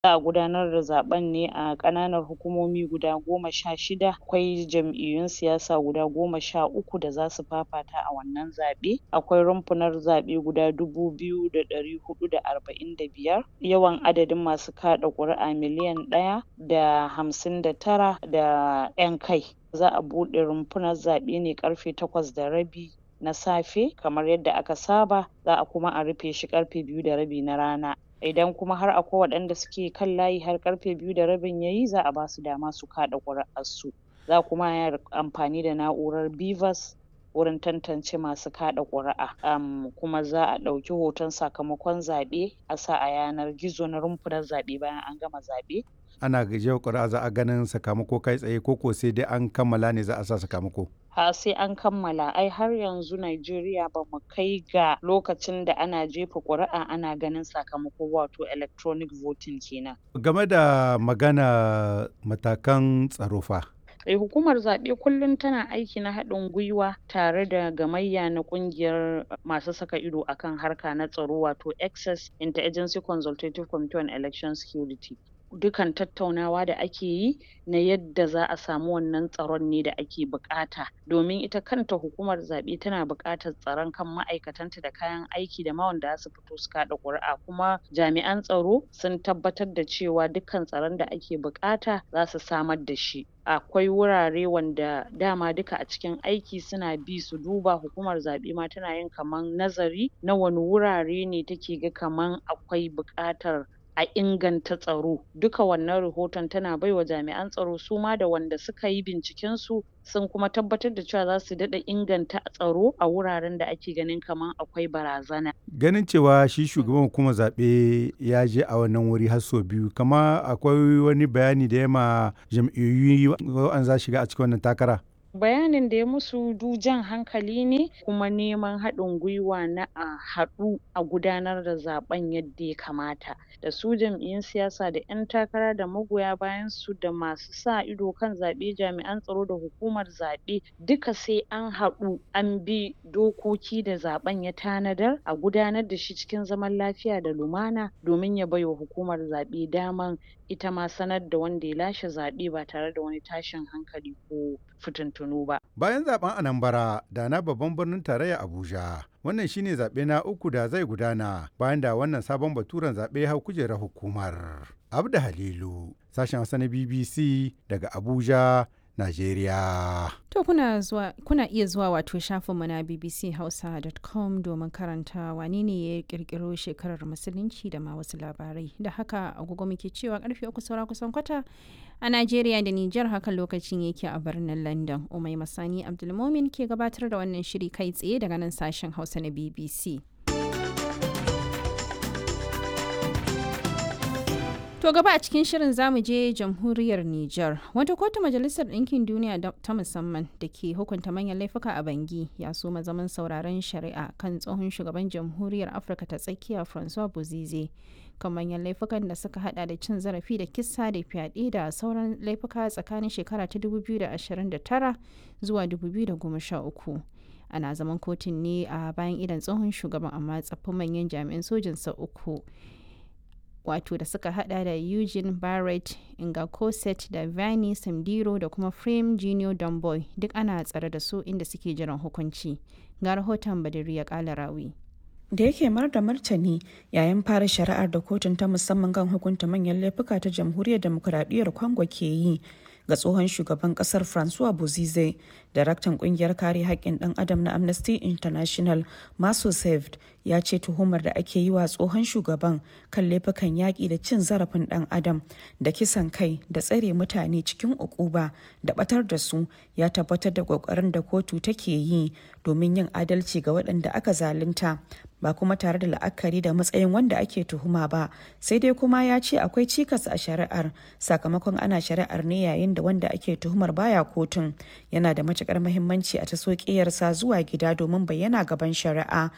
Za a gudanar da zaɓen ne a ƙananan hukumomi guda goma sha shida. Akwai jam'iyyun siyasa guda goma sha uku da za su fafata a wannan zaɓe. Akwai rumfunar zaɓe guda dubu biyu da ɗari huɗu da arba'in da biyar. Yawan adadin masu kaɗa ƙuri'a miliyan ɗaya da hamsin da tara da ƴan kai. Za a buɗe rumfunar zaɓe ne ƙarfe takwas da rabi na safe kamar yadda aka saba. Za a kuma a rufe shi ƙarfe biyu da rabi na rana. Idan kuma har akwai waɗanda suke kan layi har ƙarfe biyu da rabin yayi za a basu dama su kaɗa ƙuri'ar su. Za kuma a yi amfani da na'urar BVAS wurin tantance masu kaɗa ƙuri'a. Um kuma za a ɗauki hoton sakamakon zaɓe a sa a yanar gizo na rumfunar zaɓe bayan an gama zaɓe. Ana jefa ƙuri'a za a ganin sakamako kai tsaye ko ko sai dai an kammala ne za a sa sakamako? A'a sai an kammala ai har yanzu Najeriya ba mu kai ga lokacin da ana jefa ƙuri'a ana ganin sakamako wato electronic voting kenan. Game da magana matakan tsaro fa? Eh hukumar zaɓe kullum tana aiki na haɗin gwiwa tare da gamayya na ƙungiyar masu saka ido akan harka na tsaro wato Access Inter-Agency Consultative Committee on Election Security. Dukan tattaunawa da ake yi na yadda za a samu wannan tsaron ne da ake buƙata. Domin ita kanta hukumar zaɓe tana buƙatar tsaron kan ma'aikatanta da kayan aiki da ma wanda za su fito su kaɗa ƙuri'a. Kuma jami'an tsaro sun tabbatar da cewa dukkan tsaron da ake buƙata za su samar da shi. Akwai wurare wanda dama duka a cikin aiki suna bi su duba hukumar zaɓe ma tana yin kaman nazari na wane wurare ne take ga kaman akwai buƙatar a inganta tsaro. Duka wannan rahoton tana baiwa jami'an tsaro su ma da wanda suka yi binciken su sun kuma tabbatar da cewa za su daɗa inganta tsaro a wuraren da ake ganin kaman akwai barazana. Ganin cewa shi shugaban hukumar zaɓe ya je a wannan wuri har sau biyu kama akwai wani bayani da ya ma jam'iyyu wa'anda za su shiga a cikin wannan takara? Bayanin da ya musu du jan hankali ne kuma neman haɗin gwiwa na a haɗu a gudanar da zaɓen yadda ya kamata. Da su jam'iyyun siyasa da ƴan takara da magoya bayan su da masu sa ido kan zaɓe jami'an tsaro da hukumar zaɓe duka sai an haɗu an bi dokoki da zaɓen ya tanadar a gudanar da shi cikin zaman lafiya da lumana domin ya baiwa hukumar zaɓe daman ita ma sanar da wanda ya lashe zaɓe ba tare da wani tashin hankali ko fitintunu ba. Bayan zaben Anambra da na babban birnin tarayya Abuja, wannan shine zaɓe na uku da zai gudana bayan da wannan sabon baturen zaɓe hau kujerar hukumar. Abda Halilu, sashen Hausa na BBC daga Abuja, Najeriya. To kuna zuwa kuna iya zuwa wato shafinmu na bbchausa.com domin karanta wane ne ya kirkiro shekarar musulunci da ma wasu labarai. Da haka agogo muke cewa karfe uku saura kusan kwata a Najeriya da Nijar hakan lokacin yake a birnin London. Umai Masani Abdulmomin ke gabatar da wannan shiri kai tsaye daga nan sashen Hausa na BBC. To gaba a cikin shirin zamu je jamhuriyar Nijar. Wata kotu majalisar ɗinkin duniya ta musamman da ke hukunta manyan laifuka a Bangi ya so zaman sauraron shari'a kan tsohon shugaban jamhuriyar Afirka ta tsakiya Francois Bozize kan manyan laifukan da suka hada da cin zarafi da kisa da fyaɗe da sauran laifuka tsakanin shekara ta 2029 zuwa 2013. Ana zaman kotun ne a bayan idan tsohon shugaban amma tsaffin manyan jami'an sojinsa uku. wato da suka hada da Eugene Barrett, Inga Cosset da Vani Samdiro da kuma Frame Junior Domboy duk ana tsare da su inda suke jiran hukunci. Ga rahoton Badiri ya kala rawi. da yake mar da martani yayin fara shari'ar da kotun ta musamman kan hukunta manyan laifuka ta jamhuriyar demokuraɗiyyar congo ke yi ga tsohon shugaban kasar francois bozize daraktan kungiyar kare haƙƙin ɗan adam na amnesty international maso saved ya ce tuhumar da ake yi wa tsohon shugaban kan laifukan yaƙi da cin zarafin ɗan adam da kisan kai da tsare mutane cikin ukuba da batar da su ya tabbatar da ƙoƙarin da kotu take yi domin yin adalci ga waɗanda aka zalunta ba kuma tare da la'akari da matsayin wanda ake tuhuma ba sai dai kuma ya ce akwai cikas a shari'ar sakamakon ana shari'ar ne yayin da wanda ake tuhumar baya kotun yana da matukar mahimmanci a taso ƙiyarsa zuwa gida domin bayyana gaban shari'a